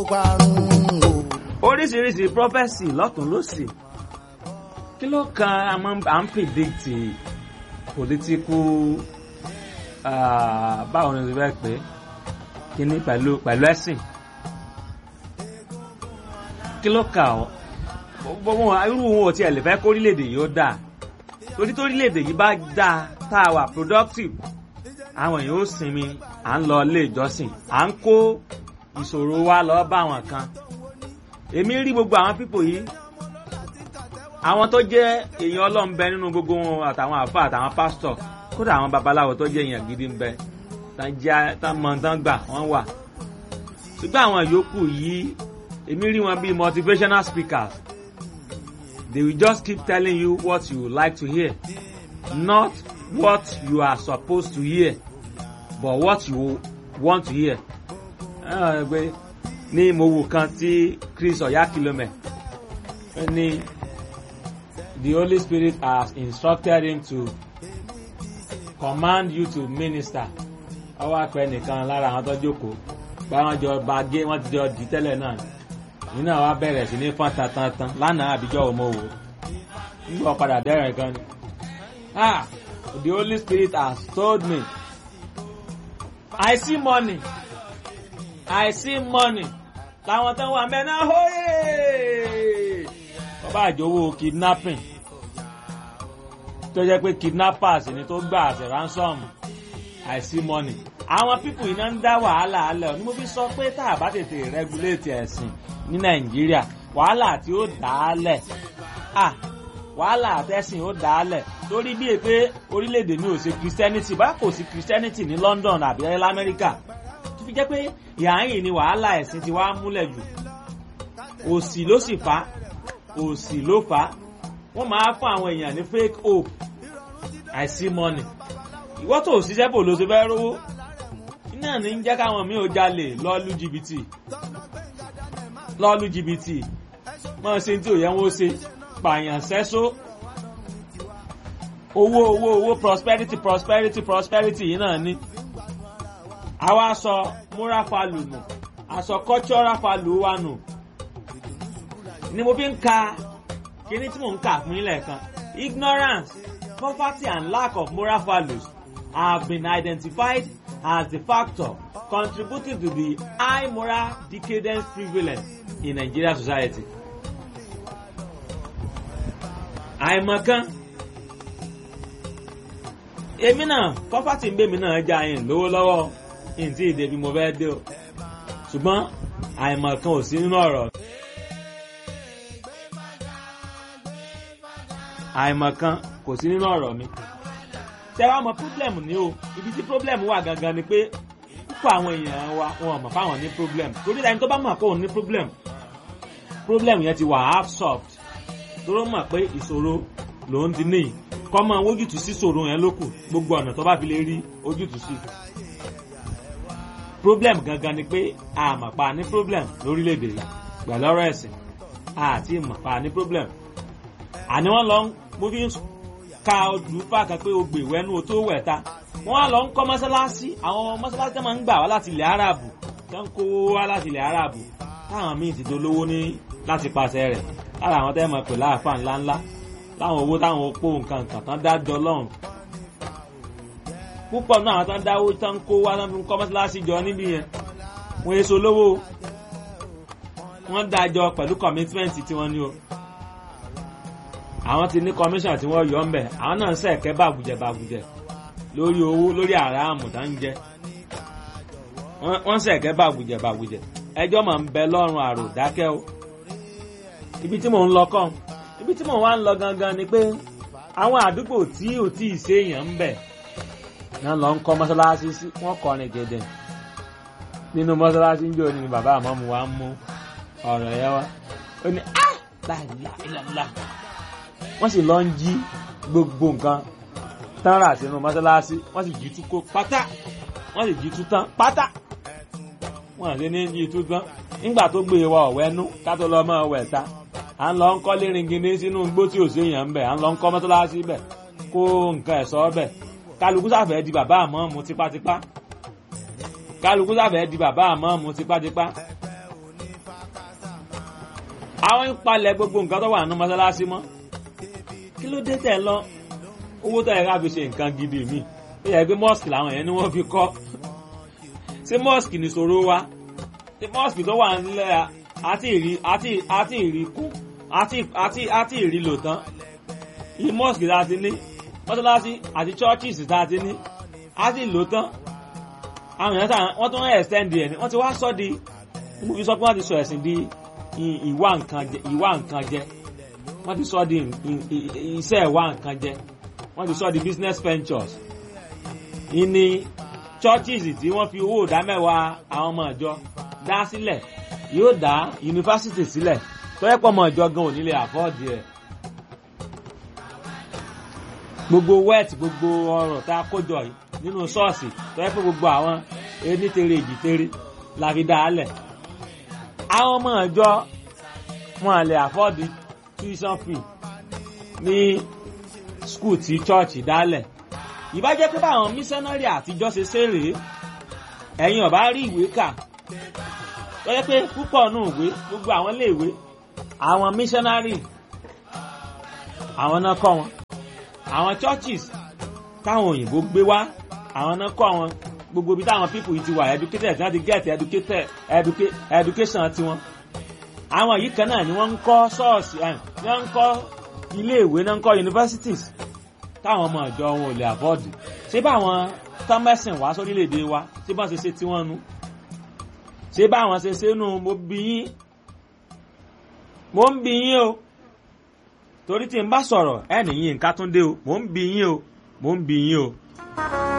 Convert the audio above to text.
parun o. oríṣiríṣi prophesy lọ́tún lọ́sì kí ló kan a máa ń- à ń predict political ah, báwo ni o ti fẹ́ pé kíní pẹ̀lú pẹ̀lú ẹ̀sìn kí ló kà ọ́ gbogbo wọn irú wọn ò tiẹ̀ lè fẹ́ kórílẹ̀-èdè yìí ó dáa torí torílẹ̀-èdè yìí bá dáa tá a wà productive àwọn èèyàn ó sinmi à ń lọ ilé ìjọsìn à ń kó ìṣòro wa lọ bá àwọn kan èmi rí gbogbo àwọn pípò yìí àwọn tó jẹ́ èèyàn ọlọ́run bẹ nínú gbogbo wọn àtàwọn àfa àtàwọn pásítọ̀ kódà àwọn babaláwo tó jẹ́ èèyàn gidi ń bẹ tán jẹ́ tán mọ tán gbà wọ́n wà ṣùgbọ́n àwọn yòókù yìí èmi rí wọn bíi motivational speakers they will just keep telling you what you like to hear not what you are supposed to hear but what you want to hear. Ah, pé ní mo wò kan tí Chris Oyakilome ó ní the Holy Spirit has instructed him to command you to minister ọwọ́ àpẹ nìkan lára àwọn tó jókòó báwọn jọ bá gé wọ́n ti jọ dì tẹ́lẹ̀ náà yìí náà wá bẹ̀rẹ̀ sí ní fọ́n tantan lánàá àbíjọ́ òun mo wò nígbà padà dẹ́rẹ̀ gan ni ah the Holy Spirit has told me I see money I see money làwọn tó wà mẹ́ná hóyè bàbá àjòwò kidnapping tó jẹ́ pé kidnappers ni tó gbà àṣẹ ransom I see money àwọn pípù iná ń dá wàhálà alẹ́ ni mo fi sọ pé tá a bá tètè regulate ẹ̀sìn ní Nàìjíríà wàhálà tí ó dá a lẹ̀ ah wàhálà àtẹ̀sìn ó dá a lẹ̀ torí bíi pé orílẹ̀-èdè mi ò ṣe Christianity bá kò sí Christianity ní London àbí lamẹ́ríkà tó fi jẹ́ pé ìhàyìn ni wàhálà ẹ̀sìn ti wá múlẹ̀ jù òsì ló sì fà á òsì ló fà á wọ́n máa fún àwọn èèyàn ní fake hope I see money ìwọ́ tó ṣiṣẹ́ bò ló ṣe fẹ́ rówó iná ní ń jẹ́ káwọn mi ò jalè lọ́ọ́lù jìbìtì lọ́ọ́lù jìbìtì máa ṣe tí ò yẹ wọ́n ṣe pààyàn sẹ́só owó owó owó prosperity prosperity prosperity yìí náà ní àwa sọ moral value nù àsọ cultural value wa nù ni mo fi ń ka kíní tí mò ń kà fún yín lẹ́ẹ̀kan ignorance poverty and lack of moral values have been identified as the factor contributing to the high moral decadence prevalent in Nigerian society. àìmọ̀kan èmi náà poverty ń gbé mi náà já yín lówó lọ́wọ́ yín tí ìdè bí mo fẹ́ dé o ṣùgbọ́n àìmọ̀kan ò sí nínú ọ̀rọ̀ àìmọ̀kan kò sí nínú ọ̀rọ̀ mi ṣé wàá mọ problem ni o ibi tí problem wà gangan ni pé púpọ̀ àwọn èèyàn wa wọn mọ̀ fáwọn ní problem torí ẹni tó bá mọ̀ pé òun ní problem problem yẹn ti wà half solved tóró mọ̀ pé ìṣòro lòun ti ní kọ́ mọ ojútùú sí ìṣòro yẹn lókù gbogbo ọ̀nà tó bá fi lè rí ojútùú sí. problem gangan ni pé àmọ̀pá ní problem lórílẹ̀‐èdè yìí pẹ̀lú ọ̀rọ̀ ẹ̀sìn àti ìmọ̀pá ní problem. àní wọ́n lọ mo fi ń ka olùfà kan pé o gbè wẹ́nu o tó wẹ̀ ta wọ́n á lọ ń kọ́ mọ́sálásí àwọn mọ́sálásí tó máa ń gbà wá láti ilẹ̀ Árábù tó ń kó wá láti ilẹ̀ Árábù táwọn míì ti dolówó ní láti pàṣẹ rẹ̀ lára àwọn tẹ́ mọ̀ pé láàfà ńláńlá láwọn owó táwọn opó nǹkan kan tán dájọ́ lọ́hùn. púpọ̀ náà àwọn tán dáwó tán kó wá tán fi ń kọ́ mọ́sálásí jọ níbí yẹn wọ́n èso lówó wọ́n dájọ́ pẹ̀lú commitment tí wọ́n ní o. àwọn ti ní commission tí wọ́n yọ ọ́ mbẹ̀ àwọn náà ń sẹ̀kẹ́ bàgùjẹ̀ bàgùjẹ̀ lórí owó lórí àràmù tá ń jẹ wọ́n sẹ̀kẹ́ bàgùjẹ̀ bàgùjẹ̀ ẹjọ́ máa ń bẹ lọ́rùn àrò dákẹ́ o ibi tí mò ń lọ kàn ibi tí mò ń wá ń lọ gangan ni pé àwọn àdúgbò tí ò tí ì séèyàn ń bẹ̀ náà lọ ń kọ́ mọ́sálásí sí wọ́n kọrin gẹ̀dẹ̀ nínú mọ́sálásí ń jò ní bàbá àmọ́mu wa ń mú ọ̀rọ̀ yẹn wá ó ní á láìláìláìlá wọ́n sì lọ ń jí gbogbo nǹkan tán rà sínú mọ́sálásí wọ́n sì jí tú kó pátá wọ́n sì jí tú tán pátá wọ́n àti ní jí tú tán nígbà tó gbé wa ọ̀wẹ́nú ká tó lọ mọ́ ọ̀wẹ́ ta à ń lọ ń kọ́ léringindé sínú igbó tí ò sí èèyàn ń bẹ̀ à ń lọ ń kọ́ mọ́sálásí bẹ̀ kó nǹkan ẹ̀sọ́ bẹ̀ kálukú sàfẹ́ di bàbá àmọ́ mu tipátipá kálukú sàfẹ́ di bàbá àmọ́ mu tipátipá àwọn ń palẹ̀ gbogbo nǹkan tó wà nínú mọ́sálásí mọ́ kí ló dé tẹ̀ lọ owó tó yẹ ká fi ṣe nǹkan gidi mi ó yẹ pé mosque làwọn yẹn ni wọ́n fi kọ́ ṣé mosque ní ṣòro wa ṣé mosque tó wà nílẹ̀ àti ìrí àti àti ìrí kú àti àti àti ìrí lò tán yìí mosque tá a ti ní mọ́sálásí àti churches tá a ti ní àti lò tán àwọn èèyàn sáà wọ́n tún extend ẹ̀ ní wọ́n ti wá sọ di mo fi sọ pé wọ́n ti sọ ẹ̀sìn di ìwà nǹkan jẹ ìwà nǹkan jẹ wọ́n ti sọ di iṣẹ́ ìwà nǹkan jẹ wọ́n ti sọ di business ventures ìní churches tí wọ́n fi owó ìdá mẹ́wàá àwọn ọmọ ìjọ dá sílẹ̀ yóò dá yunifásitì sílẹ̀ tó yẹ pọ̀ ọmọ ìjọ gan ò nílé àfọ́ọ̀dì ẹ̀ gbogbo wet gbogbo ọrọ̀ tá a kójọ yìí nínú ṣọ́ọ̀ṣì tó yẹ pé gbogbo àwọn enítere èjìtere la fi dá a lẹ̀ àwọn ọmọ ìjọ wọn lè àfọ́ọ̀dì tuition fee ní skul tí church dálẹ̀ ìbá jẹ́ pé báwọn mísánárì àtijọ́ ṣe ṣeré ẹ̀yin ọ̀bá rí ìwé kà tó yẹ pé púpọ̀ nù ìwé gbogbo àwọn iléèwé àwọn mísánárì àwọn náà kọ́ wọn àwọn churches táwọn òyìnbó gbé wá àwọn náà kọ́ àwọn gbogbo ibi táwọn people yìí ti wà educated tí wọ́n ti get educated education tiwọn àwọn yìí kan náà ni wọ́n ń kọ́ ṣọ́ọ̀ṣì ẹ̀ ni wọ́n ń kọ́ iléèwé náà ń kọ́ universities táwọn ọmọ ìjọ wọn ò lè afford ṣé báwọn tọ́mẹ́sìn wá sórílẹ̀-èdè wa ṣé báwọn ṣe ṣe tí wọ́n nu ṣé báwọn ṣe ṣe nu mo bí yín mo ń bí yín o torí tí n bá sọ̀rọ̀ ẹ̀ nìyí nǹkan tún dé o mo ń bí yín o mo ń bí yín o.